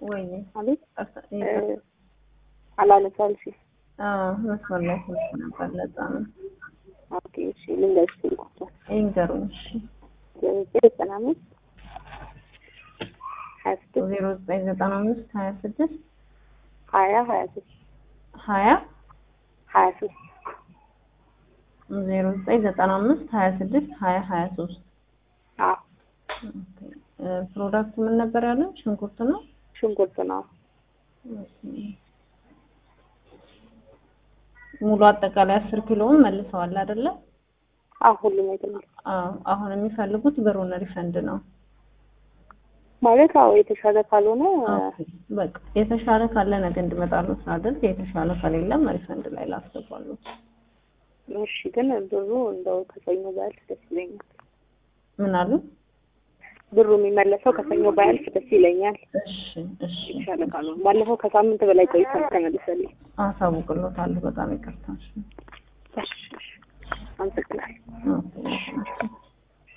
ወይ አቤት ቀርታ- እ፣ አላነሳም ሲል አዎ መስመር ላይ ስልክ ነበር። ለዛ ነው ኦኬ እሺ ልንገርሽ ስልኩ ይንገሩኝ። እሺ ዘጠና አምስት ሀያ ስድስት ዜሮ ዘጠኝ ዘጠና አምስት ሀያ ስድስት ሀያ ሀያ ሶስት ሀያ ሀያ ሶስት ዜሮ ዘጠኝ ዘጠና አምስት ሀያ ስድስት ሀያ ሀያ ሶስት አዎ ፕሮዳክቱ ምን ነበር ያለው? ሽንኩርት ነው። ሽንኩርት ነው ሙሉ አጠቃላይ አስር ኪሎውን መልሰዋል አይደለ? አዎ ሁሉም አይተናል አዎ። አሁን የሚፈልጉት ብሩን ሪፈንድ ነው። ማለት አዎ የተሻለ ካልሆነ ኦኬ፣ በቃ የተሻለ ካለ ነገ እንድመጣሉ ሳደርግ የተሻለ ከሌለም ሪፈንድ ላይ ላስገባሉ። እሺ ግን ብሩ እንደው ከሰኞ ባያልፍ ደስ ይለኛል ምን አሉ? ብሩ የሚመለሰው ከሰኞ ባያልፍ ደስ ይለኛል እሺ፣ እሺ፣ የተሻለ ካልሆነ ባለፈው ከሳምንት በላይ ቆይቷል ተመልሰልኝ አሳውቅሎታለሁ። በጣም ይቅርታ። እሺ፣ እሺ እሺ አመሰግናለሁ ኦኬ፣ እሺ።